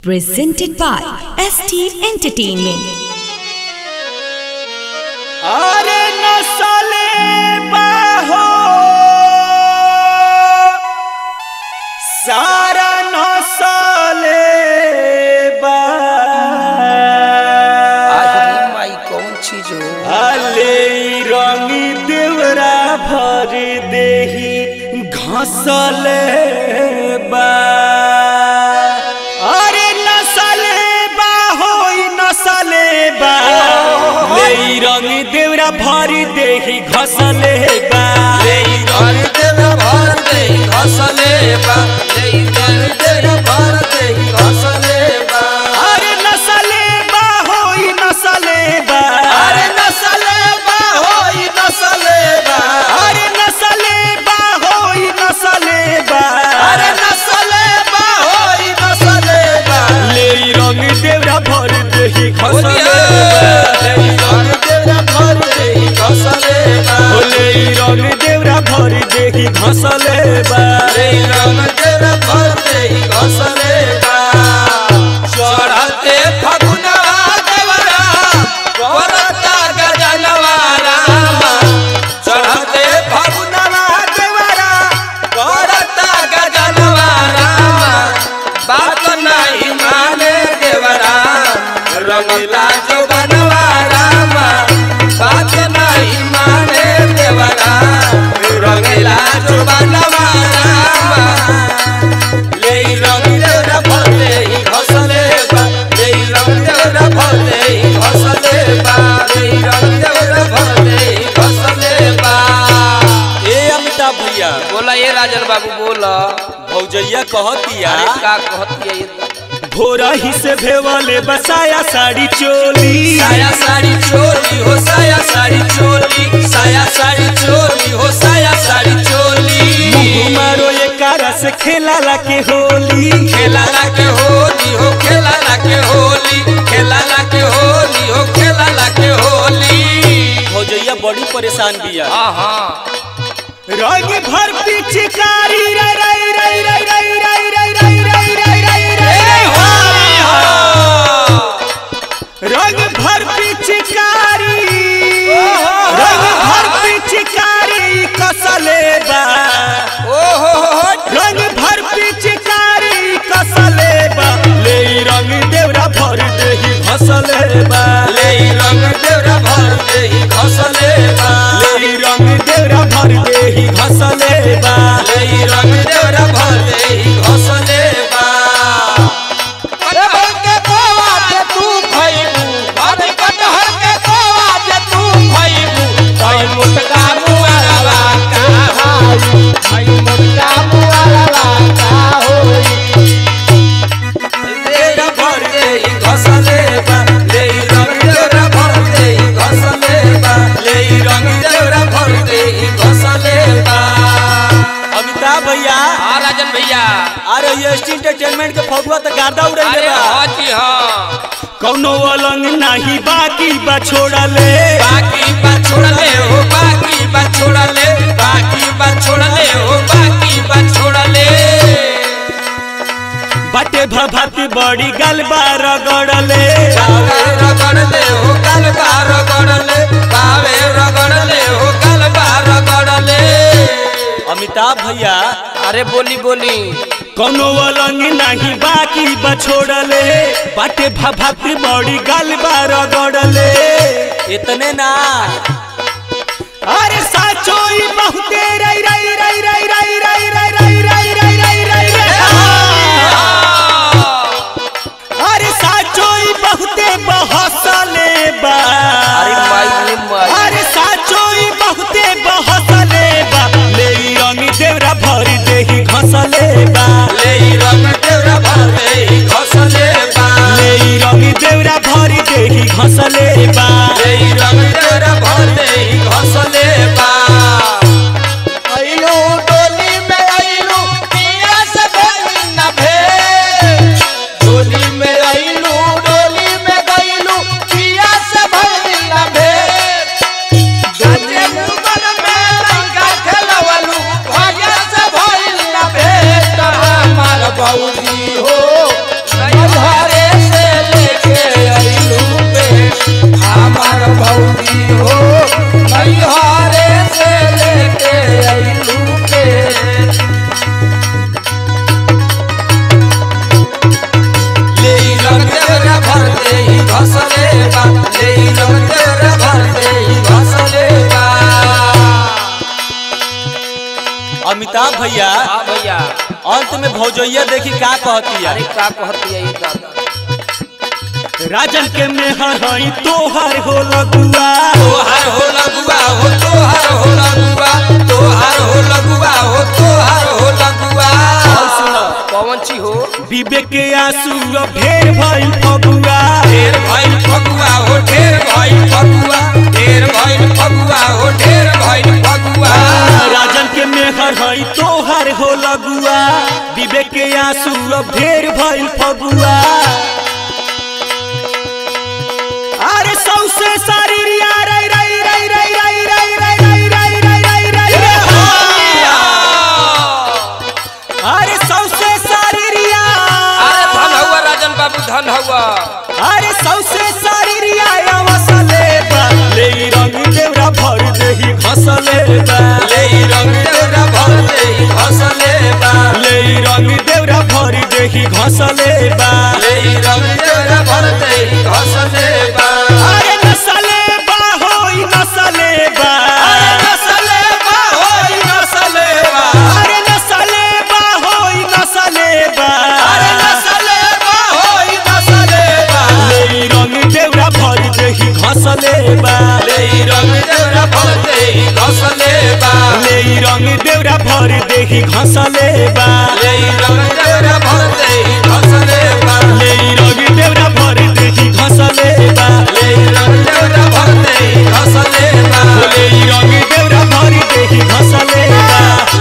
presented by ST Entertainment. अरे नसले बाहो सारा नसले बा आही माई कौन चीज हो अले रंगी देवरा भर देही घसले बा अरे नसले बा होई नसले बा ले रंगी देवरा भर देही घसले बा लेई घर देव भर दे घसले बा लेई घर देव भर दे घसले बा अरे नसले बा होई नसले बा अरे नसले बा होई नसले बा अरे नसले बा होई नसले बा अरे नसले बा होई नसले बा ले रंग देवरा भर देही घसले लेई घर देव भर दे घसले बा ले रंग देवरा भर देही घसले बा लेई रंग देव भर दे घसले बा चढ़ते फगुनवा देवरा करता गजनवा रामा चढ़ते फगुनवा देवरा करता गजनवा रामा बात नहीं माने देवरा रंगला जो बनवा रामा बात नहीं माने देवरा रंगला जो बनवा रामा ले रंग देवरा भले ही घसले बा ले रंग देवरा भले ही घसले बा ले रंग देवरा भले ही घसले बा ए अमिताभ भैया बोला ये राजन बाबू बोला भौजैया कहतिया अरे का कहती है ये भोरा ही से भेवले बसाया साड़ी चोली साया साड़ी चोली हो साया साड़ी चोली साया साड़ी चोली हो साया साड़ी चोली मुँह मारो ये कारा से खेला ला के होली खेला ला के होली हो खेला ला के होली खेला ला के होली हो खेला ला के होली भौजैया बड़ी परेशान बिया हाँ हाँ रंग भर पिचकारी रे रे रे रे रे रे रे रे रे रे रे रे ए होली हो रंग भर पिचकारी रंग भर पिचकारी कसले बा ओ हो हो हो रंग भर पिचकारी कसले बा ले रंग देवरा भर देही घसले बा ले रंग देवरा भर दे ही घसले बा ले रंग देवरा भर देही घसले बा ले रंग देवरा भर दे ही घसले बा कटहर के कोवा जे तू खइबू अरे कटहर के कोवा जे तू खइबू तई मुटका मुआरवा का हाई तई मुटका मुआरवा का होई देवरा भर दे ही घसले बा ले रंग देवरा भर दे ही घसले बा ले रंग देवरा भर दे ही घसले बा अमिताभ भैया हाँ राजन भैया अरे ये एंटरटेनमेंट के फगुआ तो गार्दा उड़े अरे बा हाँ जी हाँ कौनो अलंग नाही बाकी बा छोड़ले बाकी बात छोड़ले हो बाकी बात छोड़ले बाकी बात छोड़ले हो बाकी बात छोड़ले बाटे भभत बड़ी गलबा रगड़ले बावे रगड़ले हो गलबा रगड़ले बावे रगड़ले हो गलबा रगड़ले अमिताभ भैया अरे बोली बोली कौनो अलंग नाही बाकी बा छोड़ले बाटे भभत बड़ी गलबा रगड़ले इतने ना अरे साचो ई बहुते रई रई रई रई रई रई रई रई रई रई रई रई अरे साचो ई बहुते बहसले बा अरे माई रे माई अरे साचो ई बहुते बहसले बा ले ई रंग देवरा भर देही घसले बा ले रंग देवरा भर दे घसले बा ले ई रंग देवरा भर देही घसले बा ले रंग देवरा भर दे घसले बा आइलो डोली में आइलो पिया से भइल न भे डोली में आइलो डोली में गइलो पिया से भइल न भे गाजे मुकर में लंका खेलवलू भाग्य से भइल न भे हमार बौदी हो अमिताभ भैया हाँ भैया अंत में भौजैया देखी का कहती अरे का कहती है ये दादा राजन के मेहर हई तोहर हो लगुआ तोहार हो लगुआ हो तोहार हो लगुआ तोहार हो लगुआ हो तोहार हो लगुआ पवन छी हो विवेक के आंसू अब ढेर भइल फगुआ ढेर भइल फगुआ हो ढेर भइल फगुआ ढेर भइल फगुआ हो ढेर भइल फगुआ राजन के मेहर हई तोहर हो लगुआ विवेक के आंसू अब ढेर भइल फगुआ अरे सौसे सारी रिया रई रई रई रई रई रई रई रई रई रई रई रई अरे सौसे सारी रिया अरे धन हुआ राजन बाबू धन हुआ अरे सौसे सारी रिया अवसले बा ले रंग देवरा भर देही घसले बा ले रंग देवरा भर दे घसले बा ले रंग देवरा भर देही घसले बा ले रंग देवरा भर दे घसले बा अरे नसले बा होई नसले बा अरे नसले बा होई नसले बा अरे नसले बा होई नसले बा अरे नसले बा होई नसले बा ले रंग देवरा भर देही घसले बा ले रंग देवरा भर दे घसले बा ले रंग देवरा भर देही घसले बा ले रंग देवरा